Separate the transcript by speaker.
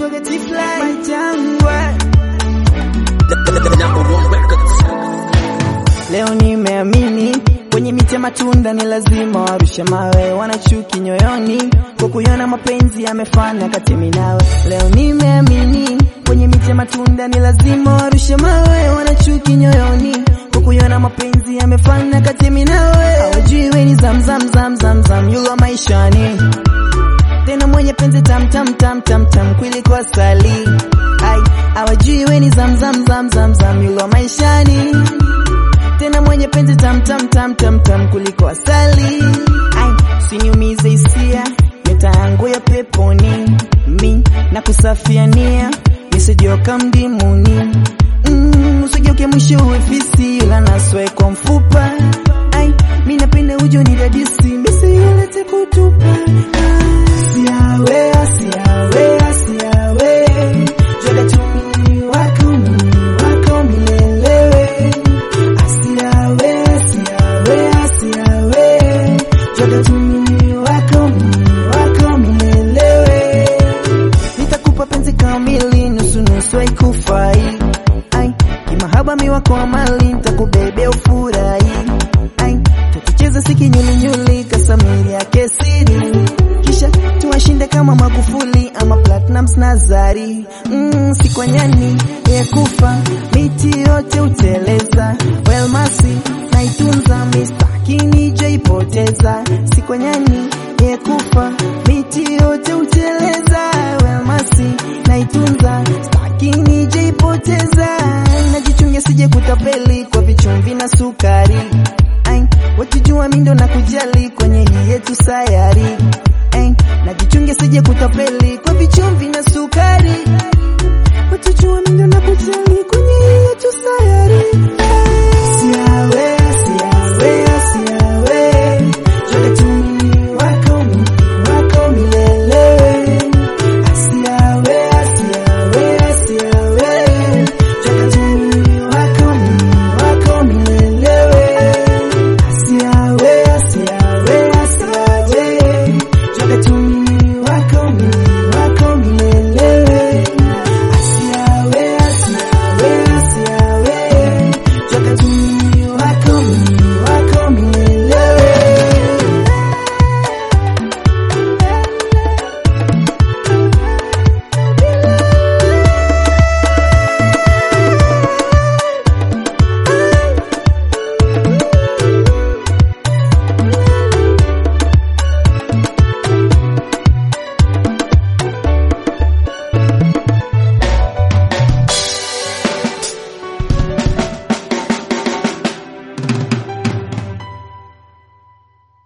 Speaker 1: naitwaga T-Fly Jangwa. Leo nimeamini kwenye miti ya matunda ni lazima warushe mawe, wanachuki nyoyoni kwa kuiona mapenzi yamefana kati mimi nawe. Leo nimeamini kwenye miti ya matunda ni lazima warushe mawe, wanachuki nyoyoni kwa kuiona mapenzi yamefana kati mimi nawe. Hawajui we ni zam zam zam zam zam, yulo maishani tena mwenye penzi tam tam tam tam tam kuliko asali. Ai, hawajui we ni zam zam zam zam zam, yulo maishani tena mwenye penzi tam tam tam tam tam kuliko asali. Ai, usiniumize hisia nyota yangu ya peponi, mi na kusafiania nisijoka mdimuni. Mm, usigeuke mwisho uefisi ila naswe kwa mfupa. Ai, mi napenda ujo ni dadisi misi yule kutupa. Siawe, siawe, siawe, joga tumi wako mimi wako milelewe. Asiawe, asiawe, asiawe, joga tumi wako mimi wako milelewe. Nitakupa penzi kamili nusu nusu haikufai. Ai, kimahaba mi wako amali nitakubebea ufurahi. Ai, tukicheza siki nyuli nyuli kasamiri yake siri. Kisha tuwashinde kama Magufuli ama Platinums na Zari. Mm, si kwa nyani ya kufa miti yote uteleza. Well masi naitunza mistaki nijaipoteza. Si kwa nyani ya kufa miti yote uteleza. Well masi naitunza staki nijaipoteza. Najichunge sije kutapeli kwa vichumvi na sukari. Ai, wakijua mindo na kujali kwenye hii yetu sayari. Ai, najichunge sije kutapeli